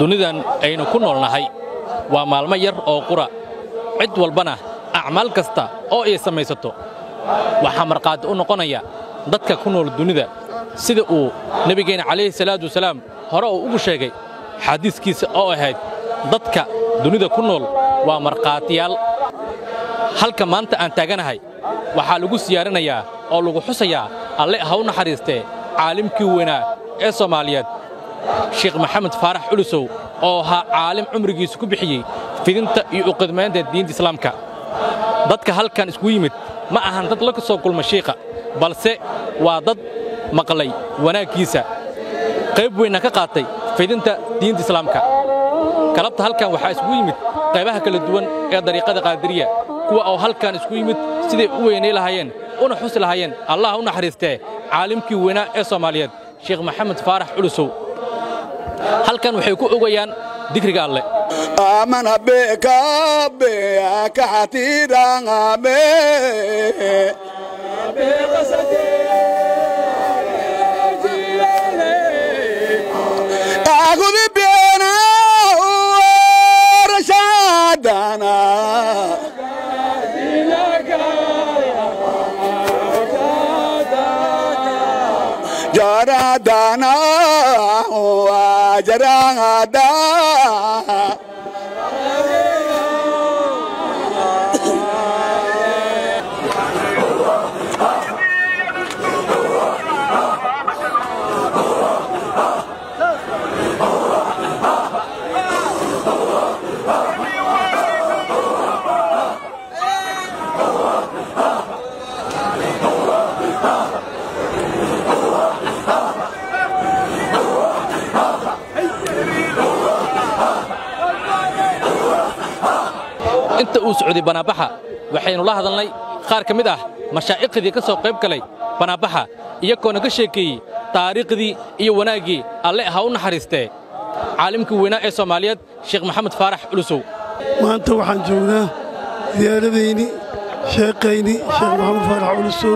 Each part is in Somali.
dunidan aynu ku noolnahay waa maalmo yar oo qura cid walbana acmaal kasta oo ay samaysato waxaa markhaati u noqonaya dadka ku nool dunida sida uu nebigeenna calayhi salaatu wasalaam hore uu ugu sheegay xadiiskiisa oo ahayd dadka dunida ku nool waa markhaatiyaal halka maanta aan taaganahay waxaa lagu siyaaranayaa oo lagu xusayaa alle ha u naxariistee caalimkii weynaa ee soomaaliyeed sheekh maxamed faarax culusow oo ahaa caalim cumrigiisa ku bixiyey fidinta iyo uqidmaynta diinta islaamka dadka halkan isku yimid ma ahan dad la soo kulma shiikha balse waa dad maqlay wanaaggiisa qayb weynna ka qaatay fidinta diinta islaamka galabta halkan waxaa isku yimid qaybaha kala duwan ee dariiqada qaadiriya kuwa oo halkan isku yimid siday u weynay lahaayeen una xusi lahaayeen allah u naxariistee caalimkii weynaa ee soomaaliyeed sheekh maxamed faarax culusow halkan waxay ku ogayaan dikriga alle aman habeka ka xatiirangame agudi bena rashadana jaradana jarada inta uu socday banaabaxa waxaynu la hadalnay qaar ka mid ah mashaa'iqdii ka soo qayb galay banaabaxa iyagoona ka sheekeeyey taariikhdii iyo wanaaggii alle ha u naxariistee caalimkii weynaa ee soomaaliyeed sheekh maxamed faarax culusow maanta waxaan joognaa diyaaradayni sheekayni sheekh maxamed faarax culusow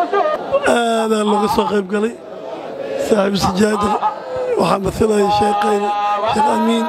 aadaa looga soo qayb galay saaxiibu sijaada waxaa masalaya sheekayni sheekh amiin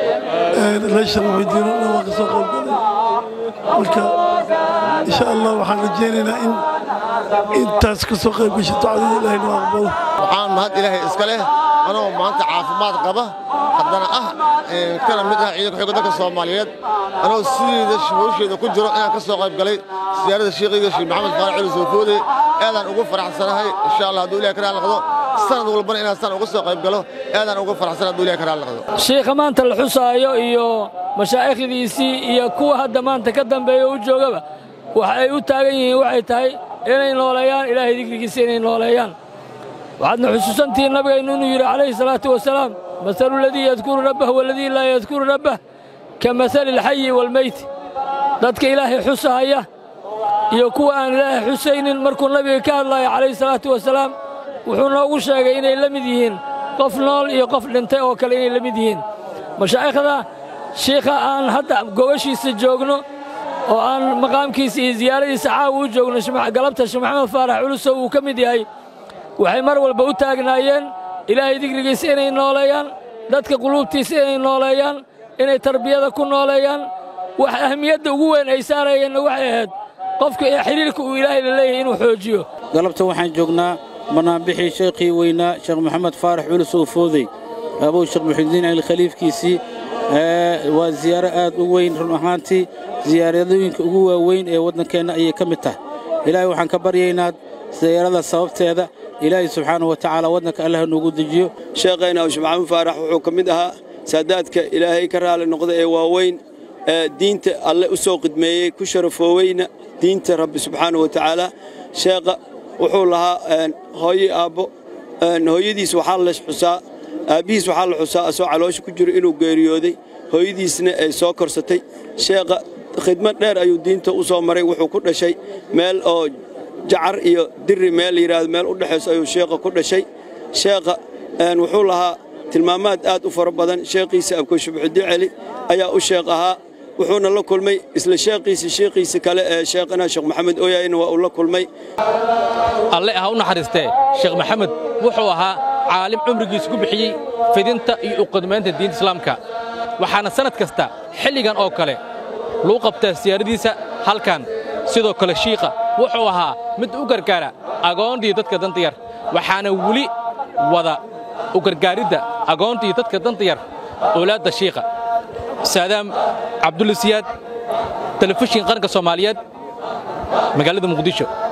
reeshar muxidiino dhan waa ka soo qayb galay marka insha allah waxaan rajaynaynaa in intaas ka soo qayb gasho ducadii ilaahay noo aqbalo waxaan mahad ilaahay iska leh anoo maanta caafimaad qaba haddana ah kana mid ah ciidanka xoogga dalka soomaaliyeed anoo sideeda hawsheeda ku jiro inaan ka soo qayb galay siyaarada sheekhiga sheekh maxamed faarax cali soofoode aadaan ugu faraxsanahay insha allah hadduu ilahay ka raali noqdo sanad walbana inaan san uga soo qayb galo aadaan ugu faraxsan hadduu ilahay ka raali noqdo shiikha maanta la xusaayo iyo mashaa'ikhdiisii iyo kuwa hadda maanta ka dambeeya u joogaba waxa ay u taagan yihiin waxay tahay inay nooleeyaan ilaahay dikrigiisa inay nooleeyaan waxaadna xusuusantihiin nabigaynu inuu yidhi calayhi salaatu wasalaam masalu aladii yadkuru rabbah waladii laa yadkuru rabbah ka masali alxayi waalmeyti dadka ilaahay xusahaya iyo kuwa aan ilaahay xusaynin markuu nabiga ka hadlaya calayhi salaatu wasalaam wuxuu noogu sheegay inay la mid yihiin qof nool iyo qof dhintay oo kale inay la mid yihiin mashaa'ikhda shiikha aan hadda gogashiisa joogno oo aan maqaamkiisa iyo ziyaaradiisa caawa u joogno galabta sheekh maxamed faarax culusow uu ka mid yahay waxay mar walba u taagnaayeen ilaahay dikrigiisa inay nooleeyaan dadka quluubtiisa inay nooleeyaan inay tarbiyada ku nooleeyaan wax ahmiyadda ugu weyn ay saarayeenna waxay ahayd qofka ee xidhiirka uu ilaahay la leeyahay inuu xoojiyo galabta waxaan joognaa banaanbixii sheekhii weynaa sheekh maxamed faarax culus oo foodey abow sheekh muxidiin cali khaliifkiisii waa ziyaaro aad u weyn run ahaantii ziyaaradooyinka ugu waaweyn ee waddankeenna ayay ka mid tahay ilaahay waxaan ka baryaynaa ziyaarada sababteeda ilaahay subxaanahu wa tacaala waddanka allah noogu dejiyo sheekhayna awshe maxamuud faarax wuxuu ka mid ahaa saadaadka ilaahay ka raali noqda ee waaweyn ee diinta alle u soo qidmeeyey ku sharafooweyna diinta rabbi subxaanahu wa tacaala sheekha wuxuu lahaa hooye aabbo hooyadiis waxaa la xusaa aabbihiis waxaa la xusaa asoo caloosha ku jiro inuu geeriyooday hooyadiisna ay soo korsatay sheekha khidmad dheer ayuu diinta u soo maray wuxuu ku dhashay meel oo jacar iyo diri meel la yidhaahdo meel u dhexayso ayuu sheekha ku dhashay sheekha wuxuu lahaa tilmaamaad aad u fara badan sheekhiisa abkoshubuxudi celi ayaa u sheekh ahaa wuxuuna la kulmay isla sheekhiisa sheekhiisa kale ee sheekhana sheekh maxamed ooyayna waa uu la kulmay alle ha u naxariistee sheekh maxamed wuxuu ahaa caalim cumrigiisa ku bixiyey fidinta iyo uqadmaynta diinta islaamka waxaana sannad kasta xilligan oo kale lagu qabtaa siyaaradiisa halkan sidoo kale shiikha wuxuu ahaa mid u gargaara agoontii dadka danta yar waxaana weli wada u gargaaridda agoontii dadka danta yar owlaadda shiikha saadaam cabdulla siyaad telefishin qaranka soomaaliyeed magaalada muqdisho